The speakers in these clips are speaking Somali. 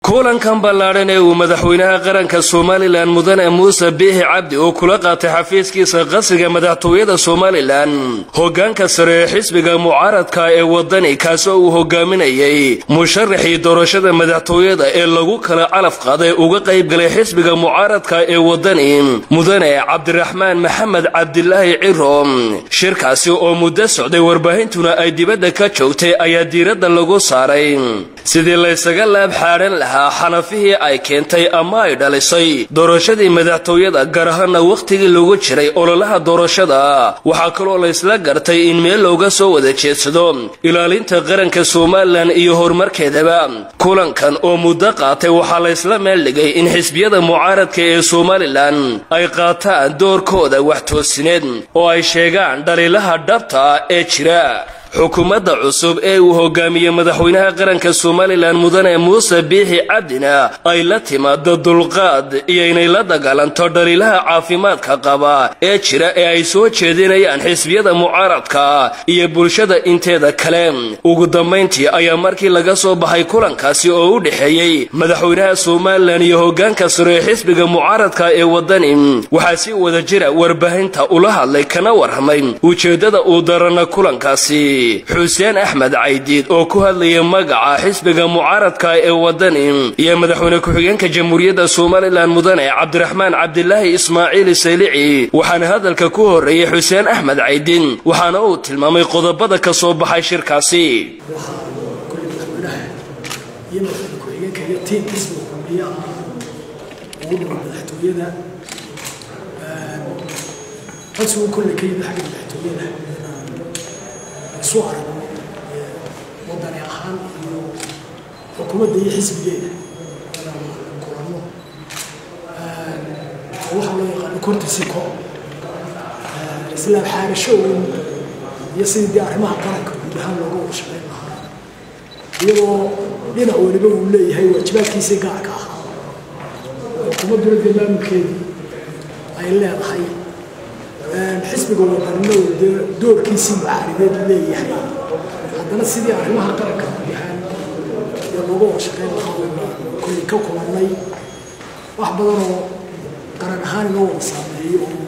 kulankan ballaadhan ee uu madaxweynaha qaranka somalilan mudane muuse biixi cabdi uu kula qaatay xafiiskiisa qasriga madaxtooyada somalilan hoggaanka sare ee xisbiga mucaaradka ee wadani kaasoo uu hogaaminayay musharaxii doorashada madaxtooyada ee lagu kala calaf qaaday uga qaybgalay xisbiga mucaaradka ee wadani mudane cabdiraxmaan maxamed cabdilaahi ciro shirkaasi oo muddo socday warbaahintuna ay dibadda ka joogtay ayaa diiradda lagu saaray sidii laysaga laab xaadhan lahaa xanafihii ay keentay ama ay dhalisay doorashadii madaxtooyada gaar ahaana wakhtigii lagu jiray ololaha doorashada waxaa kaloo laysla gartay in meel looga soo wada jeedsado ilaalinta qaranka somalilan iyo horumarkeedaba kulankan oo muddo qaatay waxaa laysla meel dhigay in xisbiyada mucaaradka ee somalilan ay qaataan doorkooda wax toosineed oo ay sheegaan dhaliilaha dhabta ee jira xukuumadda cusub ee uu hogaamiyey madaxweynaha qaranka somalilan mudane muuse biixi cabdina ay la timaado dulqaad iyo inay la dagaalanto dhaliilaha caafimaadka qaba ee jira ee ay soo jeedinayaan xisbiyada mucaaradka iyo bulshada inteeda kale ugu dambayntii ayaa markii laga soo baxay kulankaasi oo u dhexeeyey madaxweynaha somalilan iyo hoggaanka sare ee xisbiga mucaaradka ee wadani waxaa si wada jira warbaahinta ula hadlay kana warramay ujeeddada uu darana kulankaasi xuseen axmed caydiid oo ku hadlaya magaca xisbiga mucaaradka ee wadani iyo madaxweyne ku-xigeenka jamhuuriyadda somalilan mudane cabdiraxmaan cabdilaahi ismaaciil saylici waxaana hadalka ku horreeyey xuseen axmed caydiin waxaana uu tilmaamay qodobada ka soo baxay shirkaasi isu aragno wadani ahaan iyo xukuumadda iyo xisbigeeda inaan kulanno waxaa loo yaqaano kortisiko islaam xaarasho weyn iyo sidii dee arrimaha qaranka guud ahaan looga wada shaqayn lahaa iyadoo dhinac weliba uu leeyahay waajibaadkiisii gaarka ahaa xukuumadduna dee maamulkeedii ay leedahay xisbiga wadanina uu dee doorkiisii mucaarideed leeyahay haddana sidii arrimaha qaranka guud ahaan dee looga wada shaqayn lahaa kolley ka kulannay wax badan oo qaran ahaan inoo wada saameeyo oo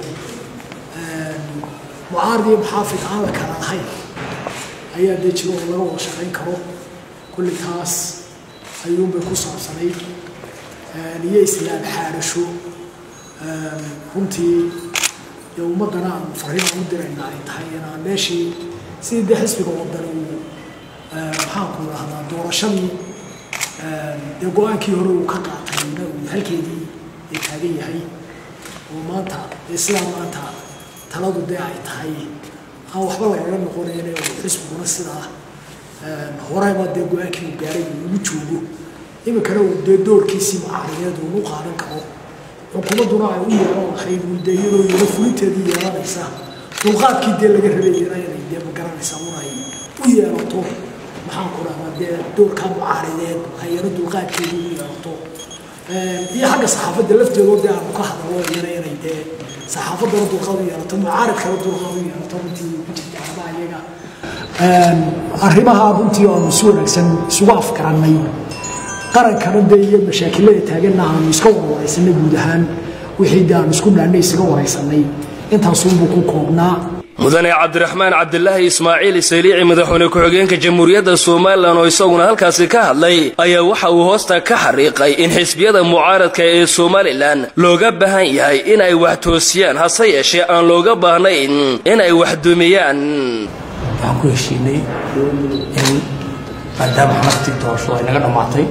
mucaarad iyo maxaafid aan la kala lahayn ayaa dee jiro oo laga wada shaqayn karo kolley taas ayuunbay ku saabsanayd iyo islaam xaadhasho runtii dee ummaddana aanu fariinaan u dirayna ay tahay inaan meeshii sidii dee xisbiga wadan uu maxaanku idhahdaa doorashadii dee go-aankii hore uu ka qaatayna uu halkeedii ay taagan yahay oo maanta dee sidaa maanta taladu dee ay tahay aan waxba lagaga noqonayn xisbiguna sidaa horeyba dee go-aankii uu gaaray uu ugu joogo iminkana uu dee doorkiisii mucaarideed uu u qaadan karo xukuumadduna ay u yeelan lahayd de iyadoo yaro fulinteedii yeelanaysa dulqaadkii dee laga rabayana inay dee magaranaysa un ay u yeelato maxaan ku dhahdaa dee doorkaa mucaarideed ay yaro dulqaadkeedii u yeelato iyo xagga saxaafadda lafteedoo dee aanu ka hadalo iyana inay dee saxaafaddana dulqaad u yeelato mucaaridkana dulqaad u yeelato runtii ku jirta ama iyaga arrimaha runtii aanu si wanaagsan isugu afgarannay qarankana dee iyo mashaakilada taaganna aanu iska warwaraysanay guud ahaan wixii de aanu isku dhaannay isaga waraysanay intaasuunbuu ku koobnaa mudane cabdiraxmaan cabdilaahi ismaaciil sayliici madaxweyne ku-xigeenka jamhuuriyadda somalilan oo isaguna halkaasi ka hadlay ayaa waxa uu hoosta ka xariiqay in xisbiyada mucaaradka ee somalilan looga baahan yahay inay wax toosiyaan hase yeeshee aan looga baahnayn inay wax dumiyaan waxaan ku heshiinay in maadaama xanaftii doorashadu ay naga dhammaatay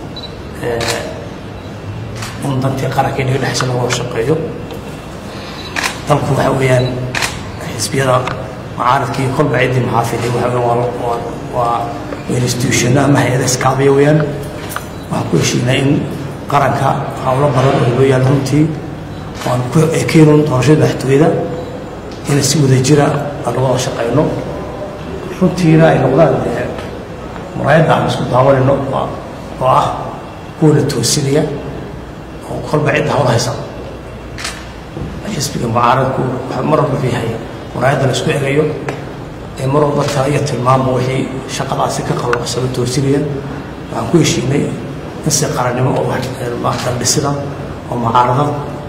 in dantii qaranka inaga dhexaysa laga wada shaqeeyo dalku waxa weeyaan xisbiyada mucaaradka iyo kolba ciddii maxaafiday waxa weeyaan waa waa institutionno ama hay-ada iskaabiya weeyaan waxaan ku heshiinay in qaranka howlo badan oo loo yaal runtii waan ku ekeenun doorashada madaxtooyada in si wada jira aan laga wada shaqeyno runtiina ay noqdaan dee muraayadda aan isku daawanayno oo ah kuwa la toosinaya oo kolba cidda hawada haysa xisbiga mucaaradku waxaa mar walba yahay muraayadda la isku egayo ee mar walba tala iyo tilmaamba wixii shaqadaasi ka qallocsaba toosinaya waxaan ku heshiinay in si qarannimo oo maarata dhisida oo mucaaradad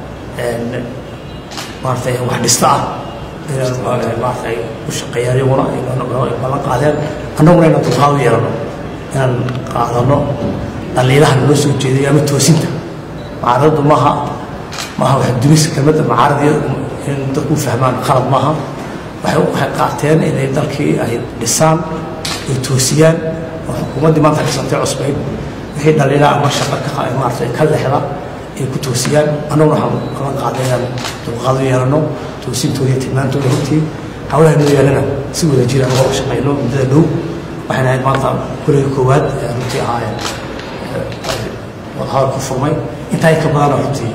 maaratay wax dhista ah inaan maaratay u shaqeeyaan iyaguna ay ballan qaadeen annaguna inaan dulqaad u yeelano inaan qaadano dhaliilaha naloo soo jeeday ama toosinta mucaaradadu maaha maaha wax dumis kelmadda mucaaradiya in dadku u fahmaan qalad maaha waxay waxay qaateen inay dalkii ay dhisaan ay toosiyaan oo xukuumaddii maanta dhisantay cusbayd wixii dhaliilaha ama shaqa ka maaratay ka lexda ay ku toosiyaan annaguna waxaan kalan qaaday inaan dulqaad u yeelano toosintooda iyo tilmaantooda runtii hawlaha noo yeelana si wada jira uga shaqayno muddada dhow waxayna ahayd maanta kuliga koowaad runtii ahaayeen wadahadal ku furmay intaa in ka badana runtii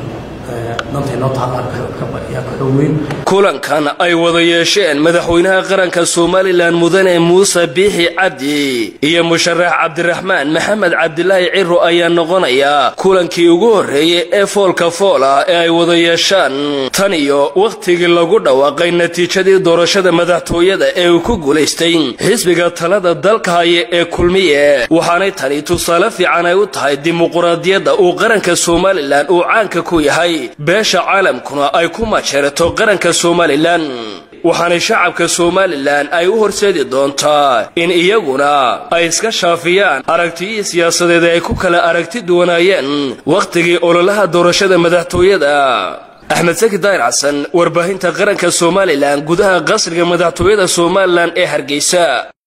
kulankan ay wada yeesheen madaxweynaha qaranka somalilan mudane muuse biixi cabdi iyo musharax cabdiraxmaan maxamed cabdilaahi ciro ayaa noqonaya kulankii ugu horreeyey ee foolka fool ah ee ay wada yeeshaan tan iyo wakhtigii lagu dhawaaqay natiijadii doorashada madaxtooyada ee uu ku guulaystay xisbiga talada dalka haya ee kulmiye waxaanay tani tusaale fiican ay u tahay dimuquraadiyadda uu qaranka somalilan uu caanka ku yahay beesha caalamkuna ay ku majeerato qaranka somalilan waxaanay shacabka somalilan ay u horseedi doontaa in iyaguna ay iska shaafiyaan aragtiyihii siyaasadeed ay ku kala aragti duwanaayeen wakhtigii ololaha doorashada madaxtooyada axmed saki daahir xasan warbaahinta qaranka somalilan gudaha qasriga madaxtooyada somalilan ee hargeysa